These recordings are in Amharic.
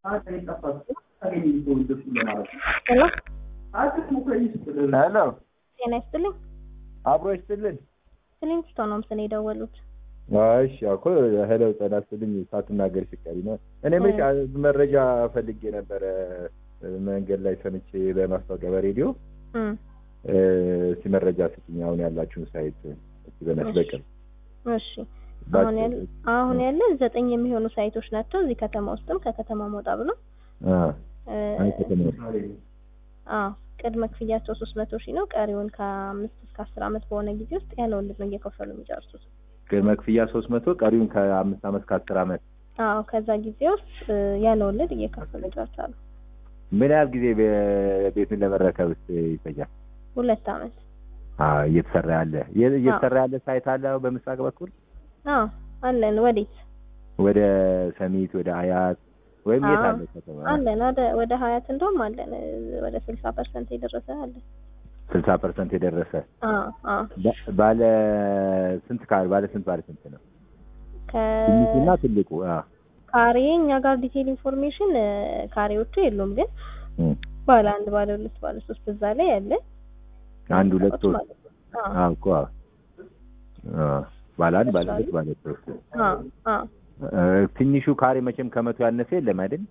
ሄሎ ሄሎ ጤና ይስጥልኝ። አብሮ ይስጥልን። ስሊንግስቶ ነው ምስል የደወሉት። እሺ እኮ ሄሎ ጤና ይስጥልኝ ሳትናገሪ ሲቀሪ ነው። እኔ ምን መረጃ ፈልጌ ነበረ መንገድ ላይ ሰምቼ በማስታወቂያ በሬዲዮ እም፣ እስቲ መረጃ ስጥኝ። አሁን ያላችሁን ሳይት እስቲ በመስበቅም እሺ አሁን ያለ አሁን ያለ ዘጠኝ የሚሆኑ ሳይቶች ናቸው እዚህ ከተማ ውስጥም ከከተማ መውጣ ብሎ እ፣ አዎ ቅድመ ክፍያቸው ሶስት መቶ ሺህ ነው። ቀሪውን ከአምስት እስከ አስር አመት በሆነ ጊዜ ውስጥ ያለ ወለድ ነው እየከፈሉ የሚጨርሱት። ቅድመ ክፍያ ሶስት መቶ ቀሪውን ከአምስት አመት ከአስር አመት አዎ ከዛ ጊዜ ውስጥ እ፣ ያለ ወለድ እየከፈሉ ይጨርሳሉ። ምን ያህል ጊዜ በ- ቤቱን ለመረከብ ስ ይፈጃል? ሁለት አመት። አዎ እየተሰራ ያለ የ- እየተሰራ ያለ ሳይት አለ በምስራቅ በኩል አዎ አለን። ወዴት ወደ ሰሚት ወደ አያት ወይም የት አዎ። አለ ከተማ አለን? ወደ ወደ ሀያት እንደውም አለን እ፣ ወደ ስልሳ ፐርሰንት የደረሰ አለን። ስልሳ ፐርሰንት የደረሰ አዎ አዎ ባ- ባለ ስንት ካሬ ባለ ስንት ባለ ስንት ነው? ከ ትንሹና ትልቁ አዎ ካሬ እኛ ጋር ዲቴል ኢንፎርሜሽን እ፣ ካሬዎቹ የሉም፣ ግን እም። ባለ አንድ ባለ ሁለት ባለ ሶስት እዛ ላይ ያለ አንድ ሁለት ሶስት ማለት ነው። አዎ አዎ እኮ አዎ አዎ ባለ አንድ ባለ ሁለት ባለ ሶስት አዎ አዎ እ፣ ትንሹ ካሬ መቼም ከመቶ ያነሰ የለም አይደል?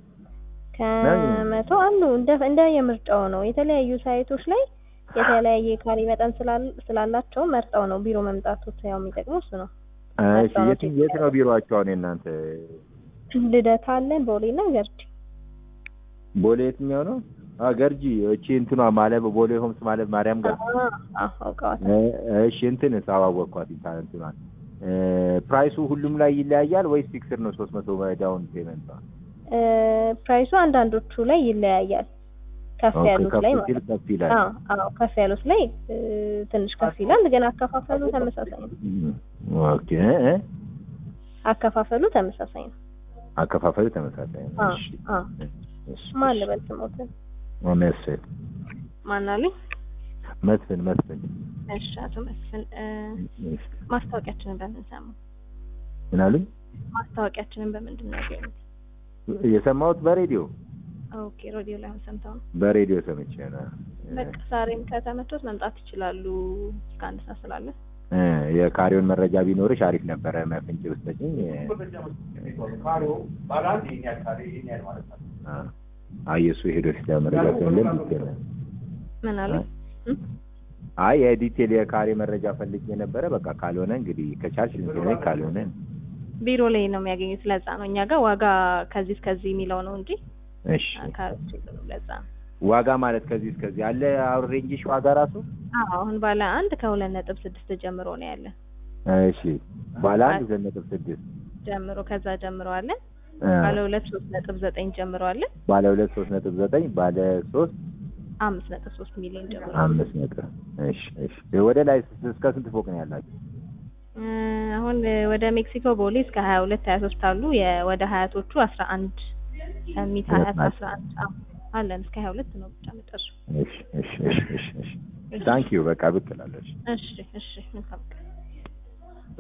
ከመቶ አንዱ እንደ እንደ የምርጫው ነው። የተለያዩ ሳይቶች ላይ የተለያየ ካሬ መጠን ስላል- ስላላቸው መርጠው ነው ቢሮ መምጣቱ ያው የሚጠቅመው እሱ ነው። እሺ የት የት ነው ቢሮአቸው አሁን የእናንተ? ልደታ አለን ቦሌና ገርጂ። ቦሌ የትኛው ነው? አዎ ገርጂ እቺ እንትኗ ማለብ ቦሌ ሆምስ ማለብ ማርያም ጋር አዎ አዎ አውቀዋታል። እ፣ እሺ እንትን አዋወቅኳት እንታ እንትኗን እ፣ ፕራይሱ ሁሉም ላይ ይለያያል ወይስ ፊክስድ ነው? ሶስት መቶ ዳውን ፔመንት እ፣ ፕራይሱ አንዳንዶቹ ላይ ይለያያል። ከፍ ያሉት ላይ ከፍ ማለት ሲል ነው። ከፍ ይላል። አዎ አዎ ከፍ ያሉት ላይ እ፣ ትንሽ ከፍ ይላል፣ ግን አከፋፈሉ ተመሳሳይ ነው። እም፣ ኦኬ እ፣ አከፋፈሉ ተመሳሳይ ነው። አከፋፈሉ ተመሳሳይ ነው። አዎ እሺ አዎ እሺ፣ ማን እሺ። ልበል ስሞትን መስፍን ማን አሉኝ? መስፍን መስፍን እሺ አቶ መስፍን እ፣ እሺ። ማስታወቂያችንን በምን ሰሙ? ምን አሉኝ? ማስታወቂያችንን በምንድን ነው ያገኙት? የሰማሁት በሬዲዮ ኦኬ ሬዲዮ ላይ አሁን ሰምተው ነው። በሬዲዮ ሰምቼ ነው። በቃ ዛሬም ከተመቾት መምጣት ይችላሉ። እስከ አንድ ሰዓት ስላለ እ፣ የካሬውን መረጃ ቢኖርሽ አሪፍ ነበረ። መፍንጭ ብትሰጪኝ እ፣ አ፣ አይ የእሱ ሄዶ ሲዳ መረጃ ስለሌለ ይገኛል። ምን አሉ? አይ የዲቴል የካሬ መረጃ ፈልጌ ነበረ። በቃ ካልሆነ እንግዲህ ከቻልሽ ንገረኝ፣ ካልሆነ ቢሮ ላይ ነው የሚያገኙት። ለዛ ነው እኛ ጋር ዋጋ ከዚህ እስከዚህ የሚለው ነው እንጂ እሺ። ካሮች የሉም። ለዛ ነው። ዋጋ ማለት ከዚህ እስከዚህ አለ። አሁን ሬንጅሽ ዋጋ ራሱ አዎ አሁን ባለ አንድ ከሁለት ነጥብ ስድስት ጀምሮ ነው ያለ እሺ። ባለ አንድ ሁለት ነጥብ ስድስት ጀምሮ ከዛ ጀምሮ አለ። እ፣ ባለ ሁለት ሶስት ነጥብ ዘጠኝ ጀምሮ አለ። ባለ ሁለት ሶስት ነጥብ ዘጠኝ ባለ ሶስት አምስት ነጥብ ሶስት ሚሊዮን ጀምሮ አምስት ነጥብ እሺ፣ እሺ። ወደ ላይ እስከ ስንት ፎቅ ነው ያላችሁ? እ፣ አሁን ወደ ሜክሲኮ ቦሌ እስከ ሀያ ሁለት ሀያ ሶስት አሉ። የ- ወደ ሀያቶቹ አስራ አንድ ሚት ሀያት አስራ አንድ አዎ አለን እስከ ሀያ ሁለት ነው ብቻ መጨረሻው። እሺ፣ እሺ፣ እሺ፣ እሺ፣ እሺ። ታንኪዩ በቃ ብቅ እላለሁ። እሺ። እሺ እሺ መልካም ቀን